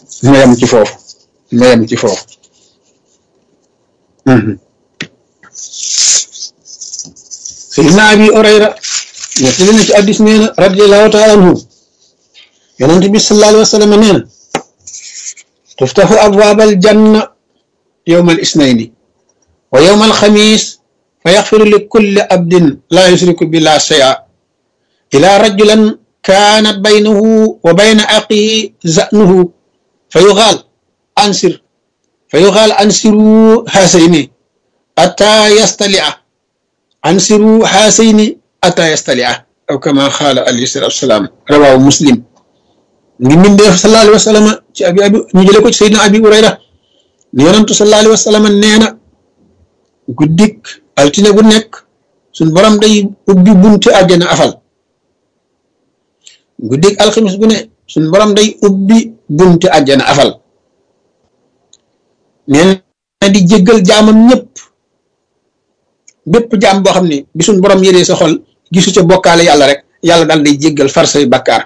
ma yem ci foofu ma yem ci foofu Seydina Abi Hurayra nettali na ci addis nee na radiallahu taala anhu yonent bi sallallahu alayhi wa sallam nee na tuftaxu abwaabal janna yowma al isnayni wa yowma al xamis fa yaxfiru li kulli abdin laa yusriku billah shay'a ila rajulan kaanat baynahu wa bayna aqihi zanuhu fa yuxaal ansir fa yuxaal ansiru haasayni ataa yastalia ansiru haasayni ataa yastalia aw kama xaala alayhi salaatu wasalaam rawaahu muslim ngi mbindeef sallallahu alayhi wa sallam ci abi abi ñu jële ko ci sayyidina abi urayra ni yonantu sallallahu alayhi wa sallam nee na guddik altine gu nekk suñ borom day ubbi bunti àjjana afal guddik alxamis gu ne suñ borom day ubbi bunti àjjana afal nee na di jéggal jaamam ñëpp bépp jaam boo xam ne bi suñ borom yëree sa xol gisu ca bokkaale yàlla rek yàlla daal day jéggal far say bakkaar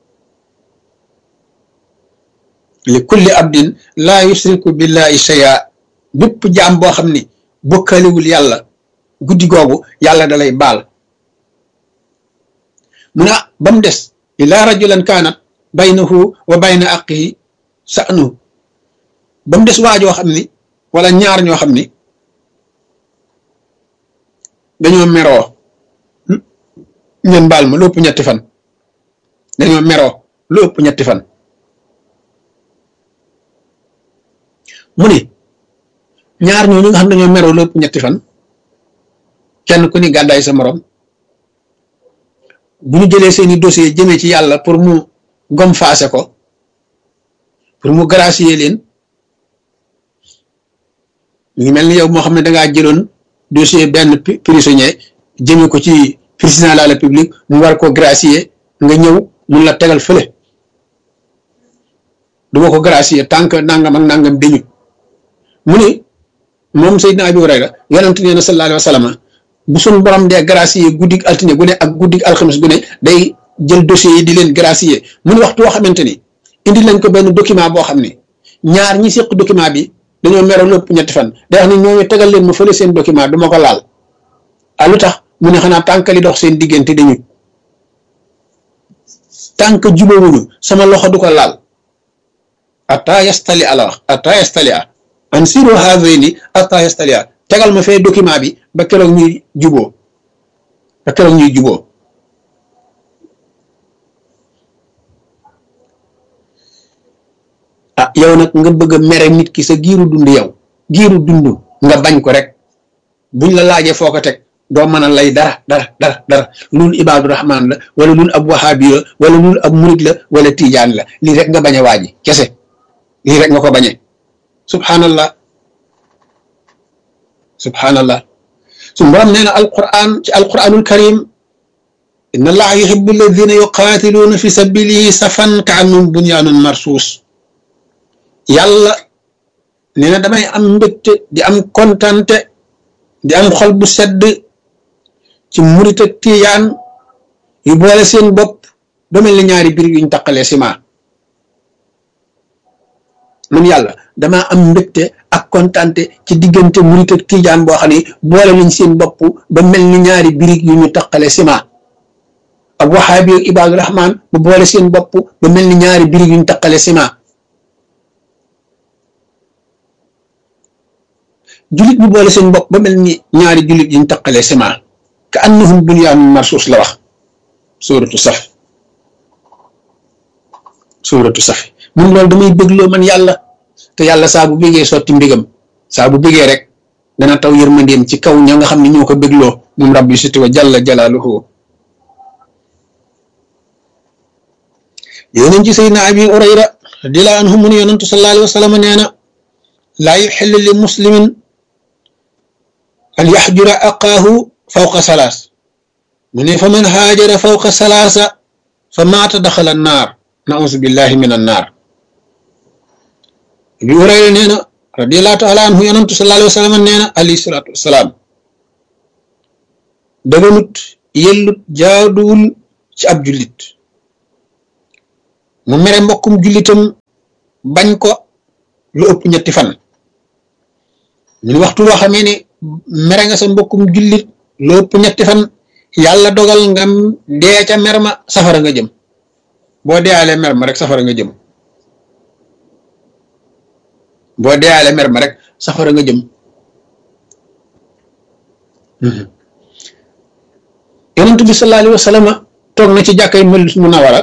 li kulli abdin laa yusriku billahi shay'a bépp jaam boo xam ne bokkaalewul yàlla guddi googu yàlla dalay baal mu ne ba mu des ila rajulan kaanat baynahu wa bayna aqihi sa'nu ba mu des waajoo xam ni wala ñaar ñoo xam ni dañoo meroo ngeen baal ma lu ëpp ñetti fan dañoo meroo lu ëpp ñetti fan mu ni ñaar ñooñu nga xam dañoo meroo lu ëpp ñetti fan kenn ku ni gàddaay sa morom bu ñu jëlee seeni dossier jëmee ci yàlla pour mu gom faase ko pour mu gracier leen ñu ngi mel ni yow moo xam ne dangaa jëloon dossier benn prisonnier jëmee ko ci président de la république mu war ko gracier nga ñëw mun la tegal fële du ma ko gracier tant que nangam ak nangam dañu mu ni moom Seydina Abi Hurayra yonent nee na sallallahu alayhi wa sallam bu suñ borom dee gracier guddig altine gu ne ak guddig alxames gu ne day jël dossiers yi di leen gracier mu ni waxtu woo xamante ni indi lañ ko benn document boo xam ne ñaar ñi séq document bi dañoo meroo lépp ñetti fan day wax ni ñooñu tegal leen ma fële seen document du ma ko laal ah lu tax mu ne xanaa tànk li dox seen diggante dañu tànk jubóowuñu sama loxo du ko laal ata yastali ala wax ata yastali a an siru hazayni ata yastali a tegal ma fee document bi ba keroog ñuy juboo ba keroog ñuy juboo ah yow nag nga bëgg a mere nit ki sa giiru dund yow giiru dund nga bañ ko rek buñ la laajee foo ko teg doo mën a lay dara dara dara dara loolu ibaadu rahmaan la wala loolu ab wahaabi la wala loolu ab murit la wala tiijaan la lii rek nga bañ a waaji kese lii rek nga ko bañee subhanallah subhanallah su borom nee na alquran ci alquranul karim inna allaha yuhibbu alladina yuqaatiluuna fi sabilihi safan ka annum bunyaanun marsuus yàlla nee na damay am mbégte di am kontante di am xol bu sedd ci murit ak tiyaan yu boole seen bopp ba mel ni ñaari biir yuñ taqalee ciment man yàlla damaa am mbégte ak kontante ci diggante murit ak tijaan boo xam ne boole nañ seen bopp ba mel ni ñaari birig yu ñu taqale ciment ak waxaabi ak ibaadu rahmaan bu boole seen bopp ba mel ni ñaari birig yu ñu taqale ciment julit bu boole seen bopp ba mel ni ñaari julit yuñ taqalee ciment ka annahum bunyaanun marsuus la wax suuratu saf suuratu safi mun loolu damay bégloo man yàlla te yàlla saa bu bégee sotti mbégam saa bu bégee rek dana taw yërmandeem ci kaw ña nga xam ne ñoo ko bégloo moom rabbi siti wa jalla jalaaluhu yonent ci sayyidina abi urayra radiyallahu anhu mu ne yonentu sallallahu alayhi wa sallam nee na laa yuxillu li muslimin an yaxjura aqaahu fawqa salaas mu ne fa man haajara fawqa salaasa fa maata daxala naar nausu billahi min an naar bi Hurayra nee na radiyallahu taala anhu yonantu sallallahu alayhi wa sallam nee na alayhi salaatu wasalaam daganut yellut jaaduwul ci ab jullit mu mere mbokkum jullitam bañ ko lu ëpp ñetti fan ñu waxtu woo xamee ni mere nga sa mbokkum jullit lu ëpp ñetti fan yàlla dogal nga dee ca mer ma safara nga jëm boo deealee mer ma rek safara nga jëm boo deealee mer ma rek safara nga jëm yonent bi sallallahu alayhi wa sallam toog na ci jàkkay Madina Munawara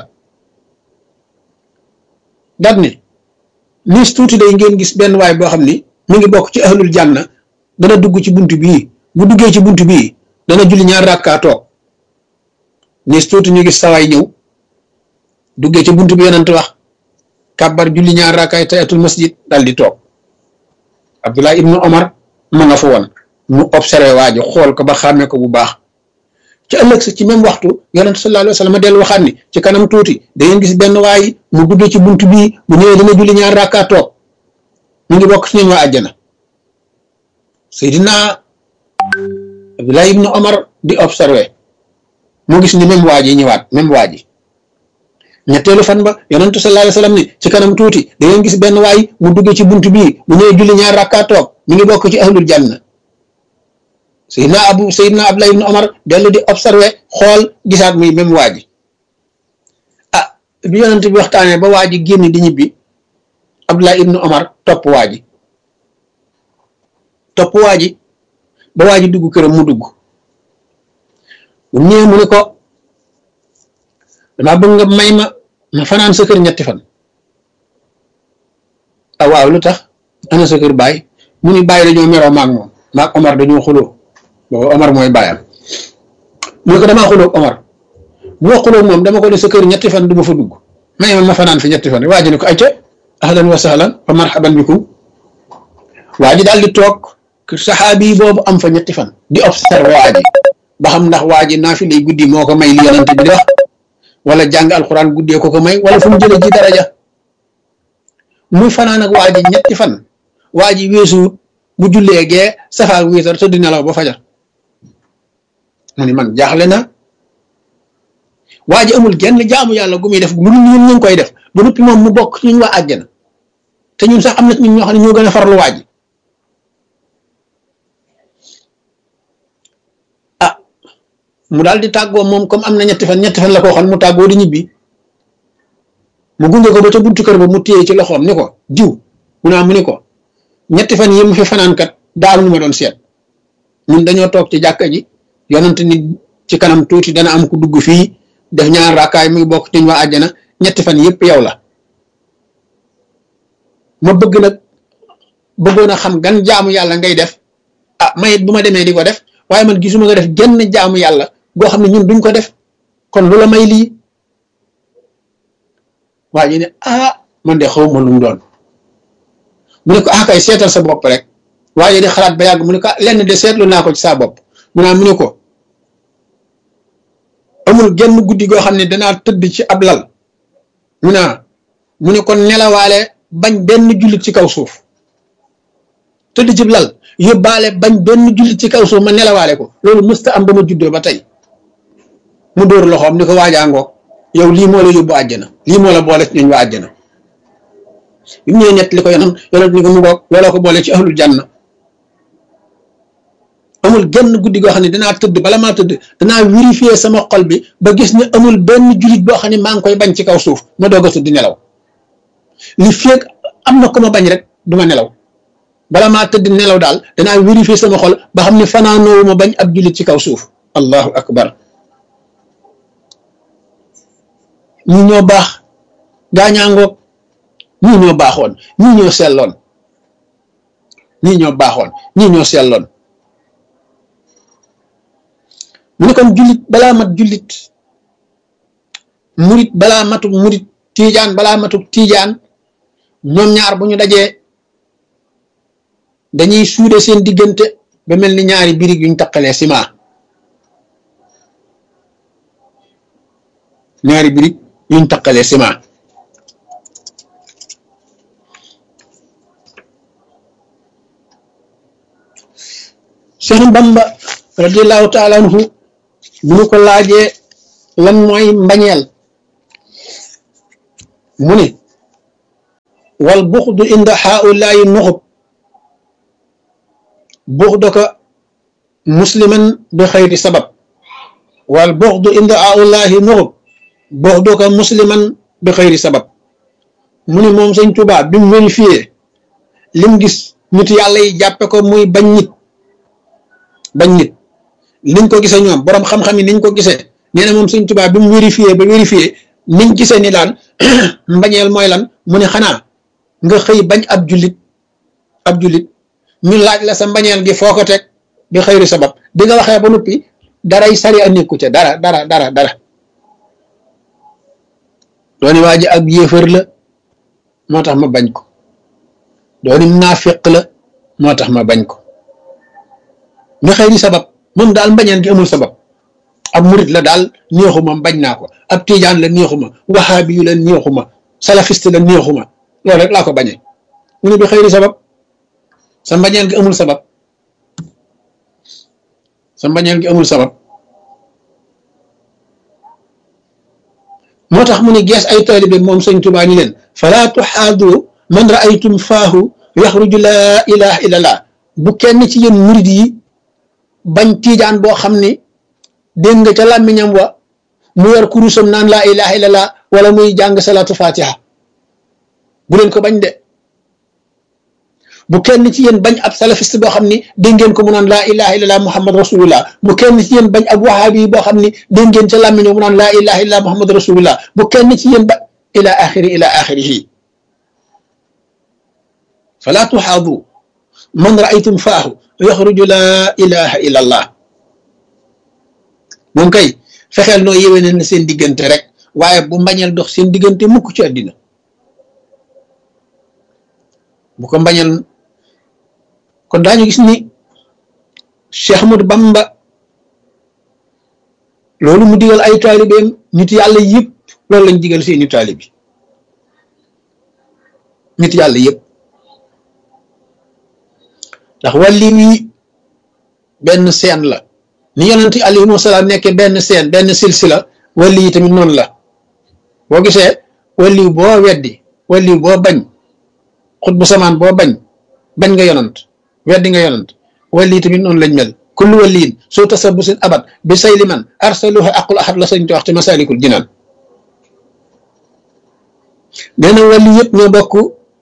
daat ni niis tuuti day ngeen gis benn waay boo xam ni mi ngi bokk ci ahlul janna dana dugg ci bunt bii bu duggee ci bunt bii dana julli ñaar rakkaa toog niis tuuti ñu gis sawaay ñëw duggee ci bunt bi yonent wax kàbbar julli ñaar rakkaay tayatul masjid dal di toog Abdullah ibnu Omar ma nga fa woon mu observé waa ji xool ko ba xàmmee ko bu baax ci ëllëg sa ci même waxtu yonent sallallahu alayhi wa sallam dellu waxaat ni ci kanam tuuti da ngeen gis benn waay mu duggee ci bunt bii bu ñëwee dana julli ñaar rakkaa toog mu ngi bokk ci ñun waa àjjana Seydina Abdullah ibnu Omar di observé mu gis ni même waa ji ñëwaat même waa ji ñetteelu fan ba yonentu sallallahu alayhi wasallam ni ci kanam tuuti da ngeen gis benn waay mu duggee ci bunt bii mu ñëwee julli ñaar rakkaa toog mi ngi bokk ci ahlul janna Seydina Abu Seydina Abdullah ibnu Omar dellu di observé xool gisaat muy même waa ji ah bi yonent bi waxtaanee ba waa ji génn di ñibbi Abdullah ibnu Omar topp waa ji topp waa ji ba waa ji dugg këram mu dugg bu ñëwee mu ne ko damaa bëgg nga may ma ma fanaan sa kër ñetti fan ah waaw lu tax ana sa kër baay mu ni bàyyi dañoo meroo maag moom maag Omar dañoo xuloo boobu Omar mooy bàyyam mu ne ko damaa xuloo Omar bu ma xuloo moom dama ko def sa kër ñetti fan du ma fa dugg may ma ma fanaan fi ñetti fan waa ji ne ko ayca ahlan wa sahlan fa marhaban bikum waa ji daal di toog saxaabi boobu am fa ñetti fan di observé waa ji ba xam ndax waa ji naa fi lay guddi moo ko may li yonante bi di wax wala jàng alxuraan guddee ko ko may wala fu mu jëlee ji daraja muy fanaan ak waa ji ñetti fan waa ji weesuwut bu jullee gee safaak wiitar tëdd nelaw ba fajar mu ni man jaaxle na waa ji amul genn jaamu yàlla gu muy def lu ñun ñu ngi koy def ba noppi moom mu bokk ci ñun waa àjjana te ñun sax am na ñun ñoo xam ne ñoo gën a farlu waa ji ah mu daal di tàggoo moom comme am na ñetti fan ñetti fan la ko waxoon mu tàggoo di ñibbi mu gunge ko ba ca buntu kër ba mu téye ci loxoom ni ko diw mu naa mu ni ko ñetti fan yi mu fi fanaan kat daal ñu ma doon seet ñun dañoo toog ci jàkka ji yonante ni ci kanam tuuti dana am ku dugg fii def ñaar raakaay muy bokk ci waa àjjana ñetti fan yëpp yow la ma bëgg nag bëggoon a xam gan jaamu yàlla ngay def ah mayit bu ma demee di ko def waaye man gisuma nga def genn jaamu yàlla goo xam ne ñun duñ ko def kon lu la may lii waa ji ne ah man de xaw ma lu mu doon mu ne ko ah kay seetal sa bopp rek waaye di xalaat ba yàgg mu ne ko lenn de seetlu naa ko ci saa bopp mu naa mu ne ko amul genn guddi goo xam ne danaa tëdd ci ab lal mu naa mu ne ko nelawaale bañ benn jullit ci kaw suuf tëdd ci lal yóbbaale bañ benn jullit ci kaw suuf ma nelawaale ko loolu mësta am ba ma juddoo ba tey mu dóor loxoom ni ko waajaangoo yow lii moo la yóbbu àjjana lii moo la boole ci ñooñ waa àjjana bi mu ñëwee ñett li ko yonam yonam ni ko mu boog looloo ko boole ci ahlul janna amul genn guddi goo xam ne danaa tëdd bala maa tëdd danaa vérifier sama xol bi ba gis ne amul benn jullit boo xam ne maa ngi koy bañ ci kaw suuf ma doog a tëdd nelaw li feeg am na ko ma bañ rek du ma nelaw bala maa tëdd nelaw daal danaa vérifier sama xol ba xam ne fanaanoowu ma bañ ab jullit ci kaw suuf allahu akbar ñii ñoo baax gaañaangoog ñii ñoo baaxoon ñii ñoo selloon ñii ñoo baaxoon ñii ñoo selloon mu ne kon jullit balaa mat jullit murit balaa matuk murit tiijaan balaa matuk tiijaan ñoom ñaar bu ñu dajee dañuy suude seen diggante ba mel ni ñaari birig yuñ taqalee ciment ñaari birig yuñ taqalee ciment Cheikh Bamba radiallahu taala anhu bu ñu ko laajee lan mooy mbañeel mu ne wal buxdu inda xaulaayi nuxub buxdaka musliman bi xayri sabab wal buxdu inda xaulaayi nuxub buxdaka musliman bi xayri sabab mu ni moom sëñ Tuubaa bi mu vérifié lim gis nit yàlla yi jàppe ko muy bañ nit bañ nit niñ ko gisee ñoom boroom xam-xam yi niñ ko gisee nee na moom sëñ Tuubaa bi mu vérifié ba vérifié niñ gisee ni daan mbañeel mooy lan mu ne xanaa nga xëy bañ ab jullit ab jullit ñu laaj la sa mbañeel gi foo ko teg bi xëyri sabab bi nga waxee ba noppi daray sari a nekku ca dara dara dara dara dooni waa ji ab yéefar la moo tax ma bañ ko dooni naafiq la moo tax ma bañ ko bi xëyri sabab moom daal mbañeel gi amul sabab ab murit la daal neexuma bañ naa ko ab tijaan la neexuma waxaabi yu la neexuma salafiste la neexuma loolu rek laa ko bañee mu ne bi xëyri sabab sa mbañeel gi amul sabab sa mbañeel gi amul sabab moo tax mu ne gees ay taalibe moom sëñ Tuubaa ni leen falaa tuxaadu man raaytum faahu yaxruju laa ilaha illallah bu kenn ci yéen murit yi bañ tiijaan boo xam ni dégg nga ca làmmiñam wa mu yor kurusam naan laa ilaha illallah wala muy jàng salaatu fatiha bu leen ko bañ de bu kenn ci yéen bañ ab salafiste boo xam ni dégg ngeen ko mu naan laa ilaha illallah muhammad rasulullah bu kenn ci yéen bañ ab wahabi boo xam ni dégg ngeen ca làmmiñam mu naan laa ilaha illallah muhammad rasulullah bu kenn ci yéen ba ila axiri ila axirihi fala tuxaadu man raaytum faahu yaxruju laa ilaha illallah moom kay fexeel noo yéwénal na seen diggante rek waaye bu mbañeel dox seen diggante mukk ci àddina bu ko mbañeel kon daañu gis ni Cheikh Ahmadou Bamba loolu mu digal ay taalibeem nit yàlla yëpp loolu lañ digal seeni taalibi nit yàlla yëpp ndax wàlli wi benn seen la ni yonent alayhi wasalaam nekke benn seen benn silsila wàlli yi tamit noonu la boo gisee wàlli boo weddi wàlli boo bañ xut bu samaan boo bañ bañ nga yonant weddi nga yonant wàlli yi tamit noonu lañ mel kullu wàlliin soo tasabusin abat bi say liman arsaluha aqul ahad la sañ te wax ci masalikul jinaan nee na wàlli yëpp ñoo bokk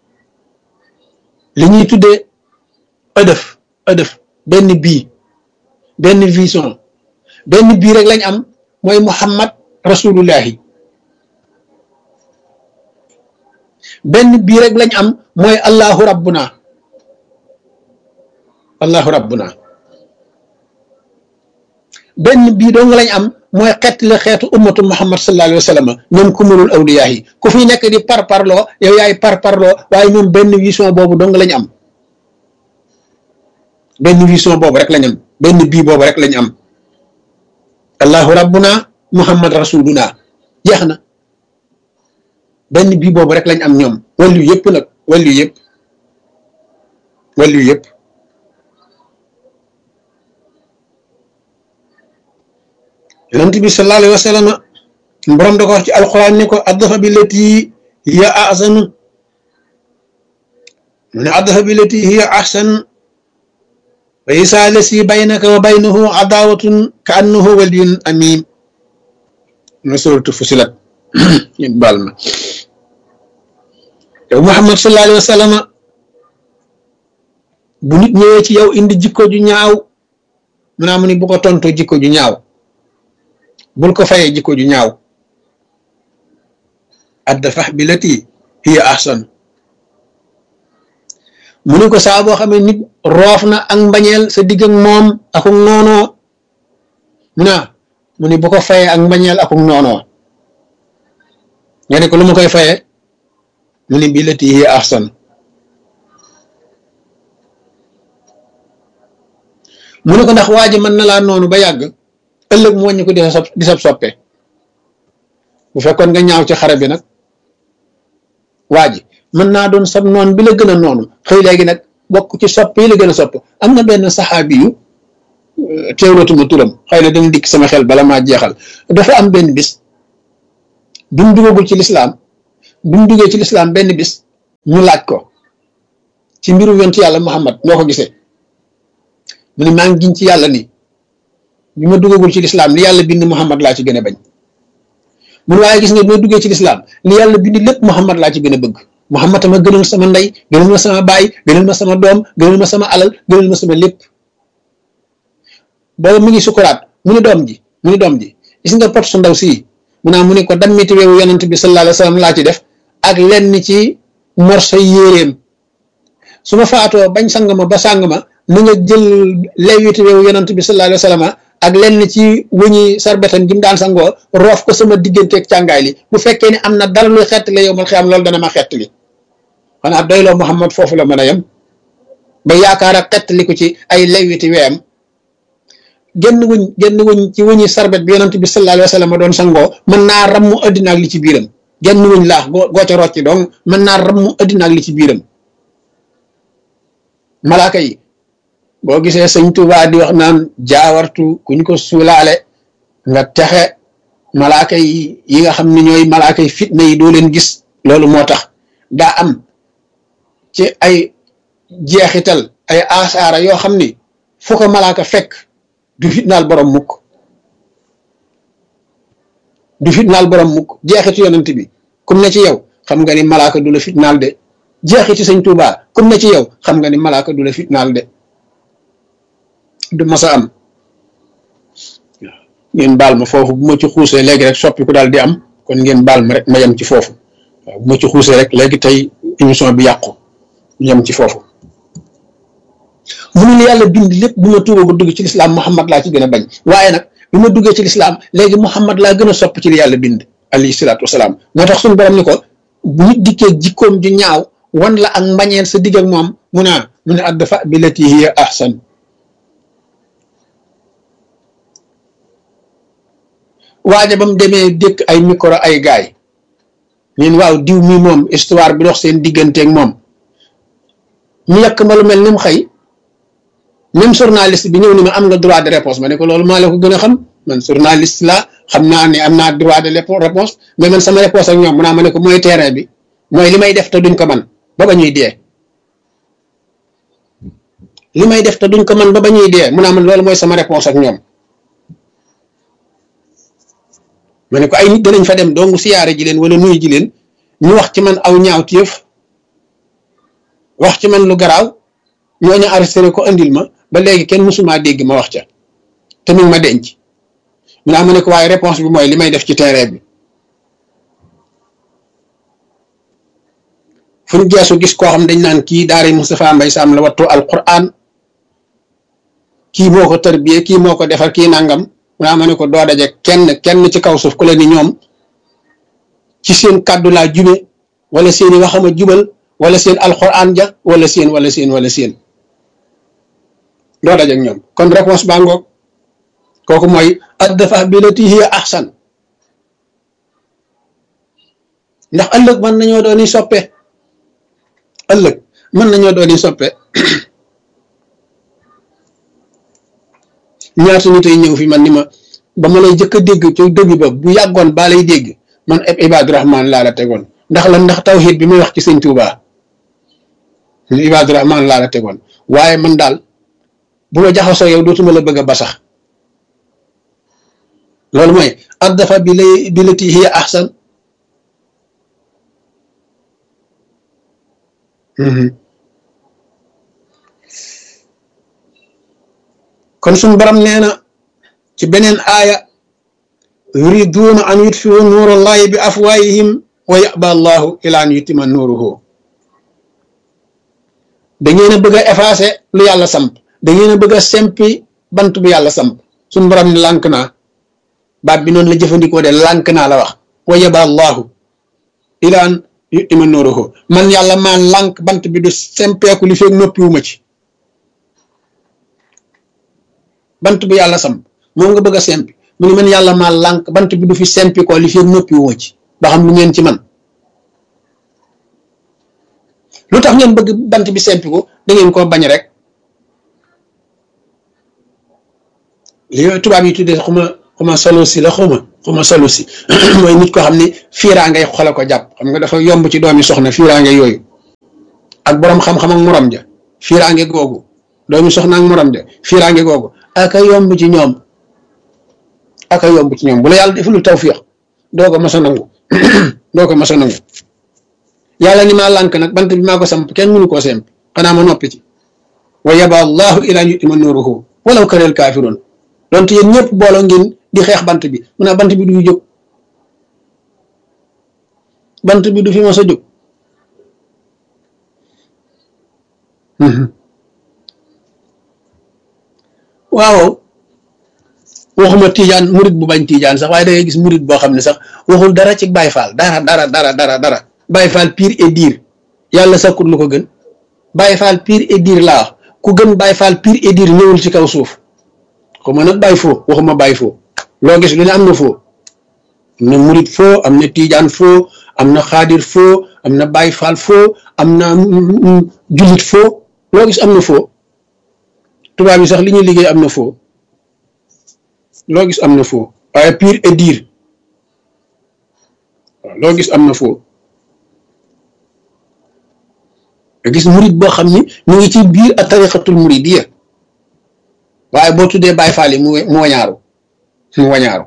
li ñuy tuddee ëdëf ëdëf benn bii benn vision benn bii rek lañ am mooy muhammad rasulullahi benn bii rek lañ am mooy allahu rabbuna allahu rabbuna benn bii dong lañ am mooy xeet la xeetu ummatu muhammad sallallahu alayhi wa sallam ñoom kumulul awliyaa yi ku fi nekk di par parloo yow yaay par parloo waaye ñoom benn vision boobu dong lañ am benn vision boobu rek lañ am benn bii boobu rek lañ am allahu rabbuna muhammad rasuluna jeex na benn bii boobu rek lañ am ñoom wàllu yëpp nag wàllu yëpp wàllu yëpp yonent bi sallallahu alayhi wa sallam borom da ko wax ci alquran ni ko addafa bi lati hiya ahsanu mu ne addafa bi lati hiya ahsan wa isa lasi baynaka wa baynahu adawatun ka annahu waliyun amim na suratu fusilat ñu baal ma yow Muhammad sallallahu alayhi wa sallam bu nit ñëwee ci yow indi jikko ju ñaaw mu naa mu ni bu ko tontoo jikko ju ñaaw bul ko fayee jikko ju ñaaw addafax bi lati hiya ahsan mu ni ko saa boo xamee nit roof na ak mbañeel sa digg ak moom akuk noonoo mu naa mu ni bu ko fayee ak mbañeel akuk noonoo nga ne ko lu ma koy fayee mu ni bi lati hiya ahsan mu ne ko ndax waa ji mën na laa noonu ba yàgg ëllëg mu wàññi ko di sa di sab soppe bu fekkoon nga ñaaw ci xare bi nag waa ji mën naa doon sab noon bi la gën a noonu xëy léegi nag bokk ci sopp yi la gën a sopp am na benn saxaabi yu teewlatuma turam xëy na dana dikk sama xel bala maa jeexal dafa am benn bis bi mu duggagul ci lislaam bi mu duggee ci lislaam benn bis ñu laaj ko ci mbiru yonent yàlla Muhammad noo ko gisee mu ne maa ngi giñ ci yàlla ni bi ma duggagul ci lislaam li yàlla bind Muhammad laa ci gën a bañ mun waaye gis nga bi ma duggee ci lislaam li yàlla bind lépp Muhammad laa ci gën a bëgg Muhammad ma gënal sama ndey gënal ma sama baay gënal ma sama doom gënal ma sama alal gënal ma sama lépp booba mu ngi sukuraat mu ni doom ji mu ni doom ji gis nga pot su ndaw sii mu naa mu ne ko dammiti weewu yonent bi sallallahu alayhi wa sallam laa ci def ak lenn ci morso yéeréem su ma faatoo bañ sang ma ba sang ma na nga jël lewiti weewu yonent bi sallallahu alayhi wa sallam ak lenn ci wëñi sarbetam ji mu daan sangoo roof ko sama digganteeg càngaay li bu fekkee ne am na dara luy xettali yow mal xiyam loolu dana ma xettali xanaa doyloo Muhammad foofu la mën a yem ba yaakaar ak xettali ko ci ay lewiti weem genn wuñ genn wuñ ci wuñi sarbet bi yonent bi sallallahu alayhi wa sallam doon sangoo mën naa rammu addina ak li ci biiram genn wuñ laax goo goo ca rocci donc mën naa rammu addina ak li ci biiram malaaka yi boo gisee sëñ Tuubaa di wax naan jaawartu kuñ ko suulaale nga texe malaaka yi yi nga xam ne ñooy malaaka yi fitna yi doo leen gis loolu moo tax daa am ci ay jeexital ay asaara yoo xam ni fu ko malaaka fekk du fitnaal borom mukk du fitnaal borom mukk jeexitu yonent bi kum ne ci yow xam nga ni malaaka du la fitnaal de jeexiti sëñ Tuubaa kum ne ci yow xam nga ni malaaka du la fitnaal de du masa am ngeen baal ma foofu bu ma ci xuusee léegi rek soppi ku daal di am kon ngeen baal ma rek ma yem ci foofu waaw bu ma ci xuusee rek léegi tey émission bi yàqu yem ci foofu mu ne yàlla bind lépp bu ma tuuba ba dugg ci lislaam Muhammad laa ci gën a bañ waaye nag bi ma duggee ci lislaam léegi Muhammad laa gën a sopp ci li yàlla bind alayhi salaatu wasalaam moo tax suñu borom ni ko bu nit dikkee jikkoom ju ñaaw wan la ak mbañeel sa digg ak moom mu ne mu ne addafa bi lati hiya ahsan waaja ba mu demee dëkk ay micro ay gaay ñun waaw diw mi moom histoire bi dox seen digganteeg moom ñu yàq ma lu mel ni mu xëy même journaliste bi ñëw ni ma am nga droit de réponse ma ne ko loolu maa la ko gën a xam man journaliste la xam naa ne am naa droit de réponse mais man sama réponse ak ñoom mu naa ma ne ko mooy terrain bi mooy li may def te duñ ko man ba ba ñuy dee li may def te duñ ko man ba ba ñuy dee mu naa man loolu mooy sama réponse ak ñoom ma ne ko ay nit danañ fa dem dong siyaare ji leen wala nuyu ji leen ñu wax ci man aw ñaaw téef wax ci man lu garaaw ñooñu arrêté ko andil ma ba léegi kenn mësumaa dégg ma wax ca te mi ngi ma denc mu naa ma ne ko waaye réponse bi mooy li may def ci terrain bi fu ñu geesu gis koo xam dañ naan kii daari Moustapha Mbaye Sam la wattu alquran kii moo ko tarbiyee kii moo ko defar kii nangam mu naa ma ne ko doo daje kenn kenn ci kaw suuf ku la ni ñoom ci seen kàddu laa jube wala seeni waxama jubal wala seen alquran ja wala seen wala seen wala seen doo daje ak ñoom kon réponse baa ngoog kooku mooy addafa billati hiya ahsan ndax ëllëg mën nañoo dooni soppe ëllëg mën nañoo dooni soppe ñaata nit ay ñëw fi man ni ma ba ma lay jëkk a dégg ci dëgg ba bu yàggoon baa lay dégg man eb Ibaadu Rahman laa la tegoon ndax la ndax tawxiid bi may wax ci sëñ Tuubaa Ibaadu Rahman laa la tegoon waaye man daal bu ma jaxasoo yow dootuma la bëgg a basax loolu mooy addafa bi lay bi lati hiya ahsan kon suñ borom nee na ci beneen aaya yuriduuna an yutfiu nuurallahi bi afwaayihim wa yaba allahu ila an yutima nuuruhu da ngeen a bëgg a effacer lu yàlla samp da ngeen a bëgg a sempi bant bu yàlla samp suñ borom ne lànk naa baat bi noonu la jëfandikoo de lànk naa la wax wa yaba allahu ila an yutima nuuruhu man yàlla maa lànk bant bi du sempeeku li feeg noppiwuma ci bant bu yàlla samp moom nga bëgg a sempi mu ne man yàlla maa lànk bant bi du fi sempi ko li fi noppi woo ci ba xam lu ngeen ci man lu tax ngeen bëgg bant bi sempi ko da ngeen koo bañ rek li tubaab yi tuddee xuma xuma solo si la xuma xuma solo si mooy nit ko xam ne fiiraa ngay xole ko jàpp xam nga dafa yomb ci doomi soxna fiiraa ngay yooyu ak borom xam-xam ak morom ja fiiraange googu doomi soxna ak morom ja fiiraange googu aka yomb ci ñoom aka yomb ci ñoom bu la yàlla defalul tawfiix doo ko mas a nangu doo ko mas a nangu yàlla ni maa lànk nag bant bi maa ko samp kenn mënu koo semp xanaa ma noppi ci wa yaba allahu ila an yutima nuruhu walaw kareel kaafiroon donte yéen ñëpp booloo ngeen di xeex bant bi mu ne bant bi du jóg bant bi du fi mas a jóg waaw waxuma tiijaan murit bu bañ tiijaan sax waaye da ngay gis murit boo xam ne sax waxul dara ci Baay Faal dara dara dara dara dara Baay Faal pire et dire yàlla sakkut lu ko gën Baay Faal pire et dire laa wax ku gën Baay Faal pire et dire ñëwul ci kaw suuf xuma nag Baay foo waxuma Baay foo loo gis lu ne am na foo am na murit foo am na tiijaan foo am na xaadir foo am na Baay Faal foo am na jullit foo loo gis am na foo tubaab yi sax li ñuy liggéey am na foo loo gis am na foo waaye pire et dire waaw loo gis am na foo nga gis murit boo xam ni mu ngi ci biir a tariqatul muridiyya waaye boo tuddee Baay Faal yi mu mu wañaaru mu wañaaru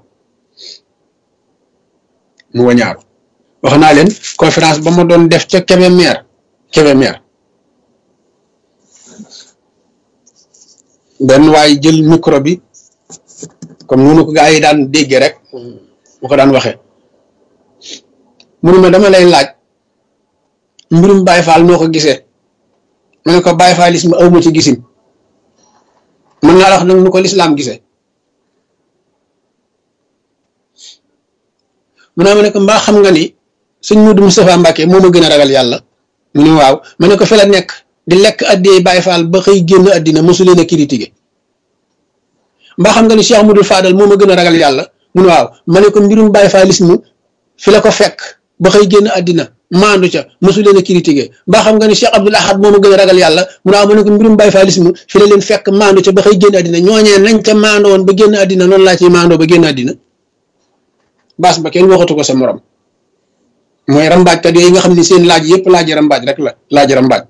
mu wañaaru wax naa leen conférence ba ma doon def ca Kébémer Kébémer benn waay jël micro bi comme noonu ko gaa yi daan déggee rek mu ko daan waxee mu ne ma dama lay laaj mbirum Baay Faal noo ko gisee ma ne ko Baay Faalisme aw ma ci gisim mën naa la wax nag nu ko lislaam gisee mu ne ma ne ko mbaa xam nga ni sëñ Mudu Moustapha Mbàkke moo ma gën a ragal yàlla mu ne waaw ma ne ko fi la nekk di lekk addiyee Baay Faal ba xëy génn addina mosu leen a critiqué mbaa xam nga ni Cheikh Mudul Fadal moo ma gën a ragal yàlla mu ne waaw ma ne ko mbirum Baay Faalisme fi la ko fekk ba xëy génn addina maandu ca mosu leen a critiqué mbaa xam nga ni Cheikh Abdoul Ahad moo ma gën a ragal yàlla mu ne waaw ma ne ko mbirum Baay Faalisme fi la leen fekk maandu ca ba xëy génn addina ñooñee nañ ca maandoo woon ba génn addina noonu laa ciy maandoo ba génn addina baas ba kenn waxatu ko sa morom mooy rambaajkat yooyu nga xam ne seen laaj yëpp laaj rambaaj rek la laaj rambaaj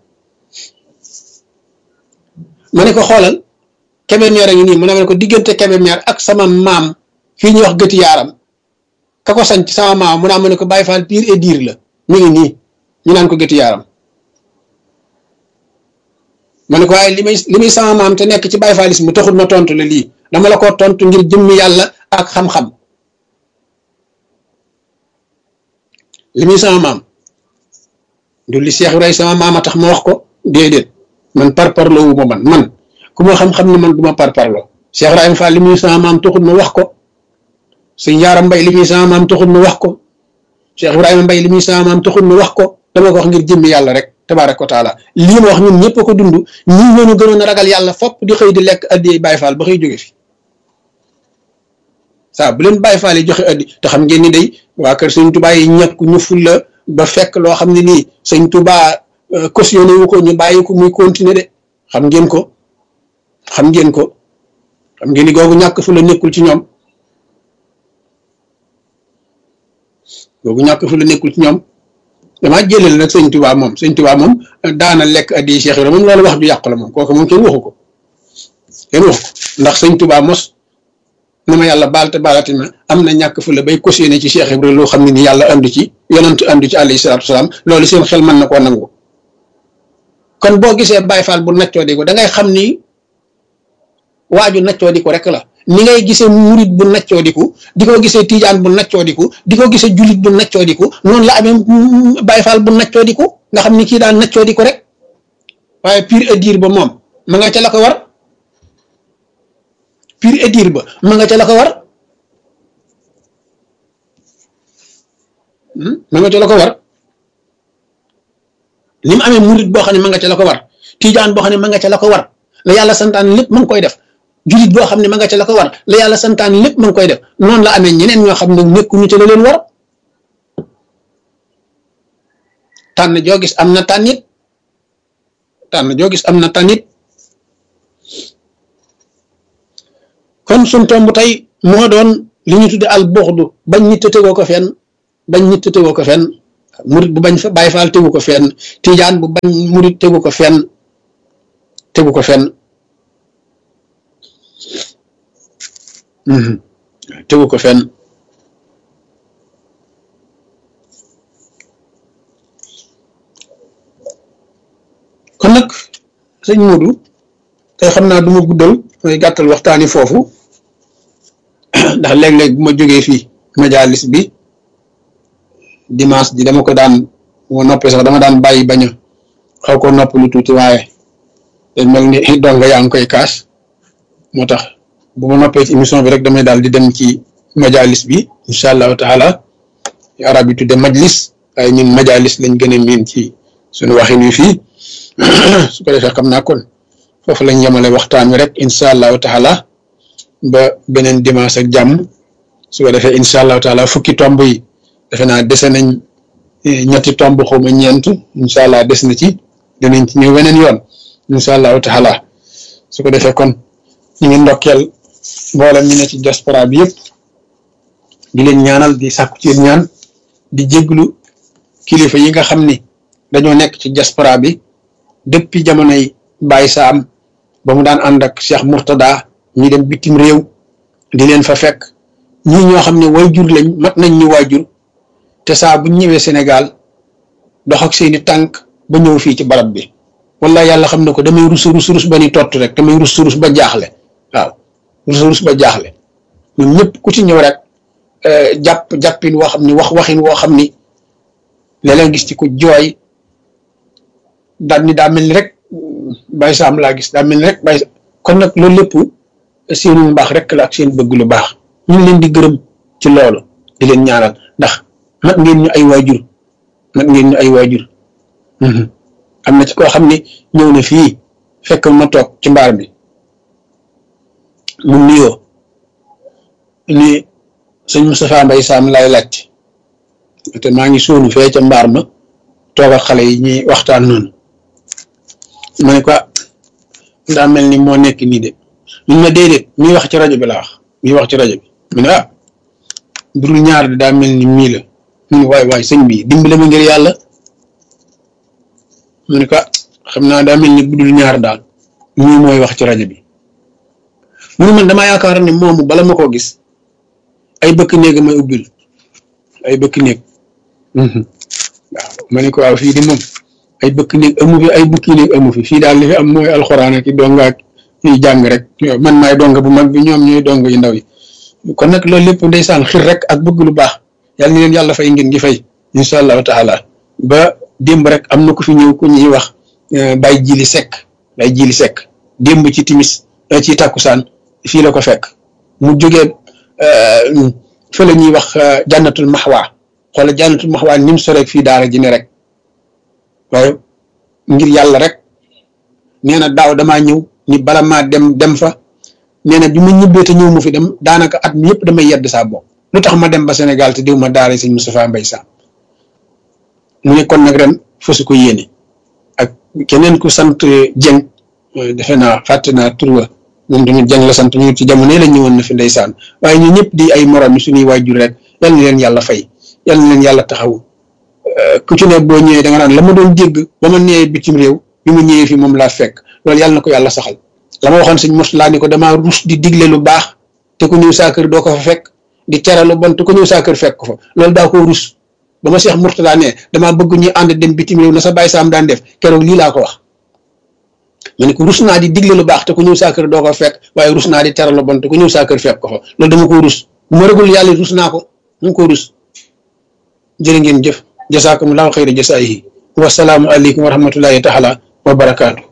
ma ne ko xoolal Kébémer a ngi nii mu ne ma ne ko diggante Kébémer ak sama maam fii ñuy wax gëti yaaram ka ko sanc sama maam mu naa ma ne ko Baay Faal pire et dire la mi ngi nii ñu naan ko gëti yaaram ma ne ko waaye li may li muy sama maam te nekk ci Baay Faalisme mu taxul ma tontu la lii dama la ko tontu ngir jëmmi yàlla ak xam-xam li muy sama maam du li Cheikh Ibrahima sama maam a tax ma wax ko déedéet man parparloo wu ma man man ku ma xam-xam ne man du ma parparloo Cheikh Ibrahima Fall li muy sama maam taxul ma wax ko sëñ Yaaram Mbay li muy sama maam taxul ma wax ko Cheikh Ibrahima Mbay li muy sama maam taxul ma wax ko dama ko wax ngir jëmmi yàlla rek tabaaraka wa taala lii ma wax ñun ñëpp a ko dund ñii ñoo ñu gënoon a ragal yàlla fopp di xëy di lekk addi Baay Faal ba xëy jóge fi saa bu leen Baay Faal yi joxe addi te xam ngeen ni day waa kër sëñ Tuubaa yi ñàkk ñu ful la ba fekk loo xam ne nii sëñ Tuubaa cautionné wu ko ñu bàyyi ko muy continuer de xam ngeen ko xam ngeen ko xam ngeen ni googu ñàkk fu la nekkul ci ñoom googu ñàkk fu la nekkul ci ñoom damaa jëleel nag sëñ Tuubaa moom sëñ Tuubaa moom daana lekk addi Cheikh Ibra moom loolu wax ju yàqu la moom kooku moom kenn waxu ko kenn waxu ko ndax sëñ Tuubaa mos na ma yàlla baal te baalati ma am na ñàkk fu la bay cautionné ci Cheikh Ibra loo xam ne ni yàlla andu ci yonent andu ci alayhi salaatu wasalaam loolu seen xel mën na koo nangu kon boo gisee Baay Faal bu naccoo di ko da ngay xam ni waaju naccoo di ko rek la ni ngay gisee murit bu naccoo di ko di ko gisee tijaan bu naccoo di ko di ko gisee julit bu naccoo di ko noonu la amee Baay Faal bu naccoo di ko nga xam ni kii daan naccoo di ko rek waaye pire et dire ba moom ma nga ca la ko war pire et dire ba ma nga ca la ko war ma nga ca la ko war ni mu amee murit boo xam ne ma nga ca la ko war tijaan boo xam ne ma nga ca la ko war la yàlla santaan lépp ma ngi koy def julit boo xam ne ma nga ca la ko war la yàlla santaan lépp ma ngi koy def noonu la amee ñeneen ñoo xam ne nekkuñu ca la leen war tànn joo gis am na tànnit tànn joo gis am na tànnit kon suñ tomb tey moo doon li ñu tudde al buxdu bañ nit tegoo ko fenn bañ nit tegoo ko fenn murit bu bañ fa Baay Faal tegu ko fenn tijaan bu bañ murit tegu ko fenn tegu ko fenn tegu ko fenn kon nag sëñ Modou tey xam naa du ma guddal may gàttal waxtaani foofu ndax léeg-léeg bu ma jógee fii majalis bi dimanche ji dama ko daan moo noppee sax dama daan bàyyi bañ a xaw ko nopp lu tuuti waaye dañ mel ni donga yaa ngi koy kaas moo tax bu ma noppee ci émission bi rek damay daal di dem ci majalis bi incha allahu taala arab yi tudde majlis waaye ñun majalis lañ gën a miin ci suñu waxin wi fii su ko defee xam naa kon foofu lañ yemale waxtaan wi rek incha allahu taala ba beneen dimanche ak jàmm su ko defee incha allahu taala fukki tomb yi defe naa dese nañ ñetti tomb xawma ñeent incha allah des na ci dinañ ci ñëw weneen yoon incha allahu taala su ko defee kon ñu ngi ndokkeel mboolem ñu ne ci diaspora bi yëpp di leen ñaanal di sàkku ci ñaan di jéglu kilifa yi nga xam ni dañoo nekk ci diaspora bi depuis jamonoy Baye Saam ba mu daan ànd ak Cheikh Mourtada ñi dem bitim réew di leen fa fekk ñii ñoo xam ne waajur lañ mat nañ ñu waajur te saa bu ñëwee Sénégal dox ak seeni tànk ba ñëw fii ci barab bi wala yàlla xam ne ko damay rus rus rus ba ni tott rek damay rus rus ba jaaxle waaw rus rus ba jaaxle ñun ñëpp ku ci ñëw rek jàpp jàppin woo xam ni wax waxin woo xam ni léeg-léeg gis ci ku jooy daal ni daa mel ni rek Baye Sam laa gis daa mel ni rek Baye kon nag loolu lépp seenu mbaax rek la ak seen bëgg lu baax ñu ngi leen di gërëm ci loolu di leen ñaanal ndax mat ngeen ñu ay waajur mat ngeen ñu ay waajur am na ci koo xam ne ñëw na fii fekk ma toog ci mbaar mi mu nuyoo ni sëñ Moustapha Mbaye Sam lay laaj te maa ngi suunu fee ca mbaar ma toog ak xale yi ñuy waxtaan noonu ma ne ko daa mel ni moo nekk nii de mun ma déedéet miy wax ci rajo bi la wax miy wax ci rajo bi mu ne ah budul ñaar de daa mel ni mii la mu ne waay waay sëñ bi dimbale ma ngir yàlla mu ne ko xam naa daa mel ni budul ñaar daal mii mooy wax ci rajo bi mu ne man damaa yaakaar ne moomu bala ma koo gis ay bëkk néeg may ubbil ay bëkk néeg waaw ma ne ko waaw fii di moom ay bëkk néeg amu fi ay bukki néeg amu fi fii daal li fi am mooy alxuraan ak i donga ak ñuy jàng rek man maay donga bu mag bi ñoom ñooy donga yu ndaw yi kon nag loolu lépp ndeysaan xir rek ak bëgg lu baax yàlla ni leen yàlla fay ngeen gi fay incha allahu taala ba démb rek am na ku fi ñëw ku ñuy wax bay jili sekk bay jili sekk démb ci timis ci takkusaan fii la ko fekk mu jógee fa la ñuy wax jànnatul maxwaa xoola jànnatul maxwaa ni mu soreeg fii daara ji ne rek waaye ngir yàlla rek nee na daaw damaa ñëw ni bala maa dem dem fa nee na bi ma ñibbee te ñëw mu fi dem daanaka at mi yëpp damay yedd saa bopp lu tax ma dem ba Sénégal te diw ma daara sëñ Moustapha Mbaye Sam mu ne kon nag ren fasu ko yéene ak keneen ku sant Dieng defe naa fàtte naa tur wa moom tamit Dieng la sant ñu ci jamono la ñëwoon na fi ndeysaan waaye ñu ñëpp di ay morom yi suñuy waajur rek yal na leen yàlla fay yal na leen yàlla taxaw ku ci ne boo ñëwee da nga naan la ma doon dégg ba ma nee bitim réew bi mu ñëwee fi moom laa fekk loolu yàlla na ko yàlla saxal la ma waxoon sëñ mos laa ni ko damaa rus di digle lu baax te ku ñëw saa kër doo ko fa fekk di tere lu bon te ku ñëw saa kër fekk ko fa loolu daa ko rus ba ma Cheikh Mourtada ne damaa bëgg ñu ànd dem bitim réew na sa Baye Sam daan def keroog lii laa ko wax ma ne ko rus naa di digle lu baax te ku ñëw saa kër doo ko fekk waaye rus naa di tere lu bon te ku ñëw saa kër fekk ko fa loolu dama ko rus bu ma rëgul yàlla rus naa ko mu ngi ko rus jërë ngeen jëf jasaakumullahu xayra jasaayihi wasalaamu aleykum wa rahmatullahi taala wa barakaatu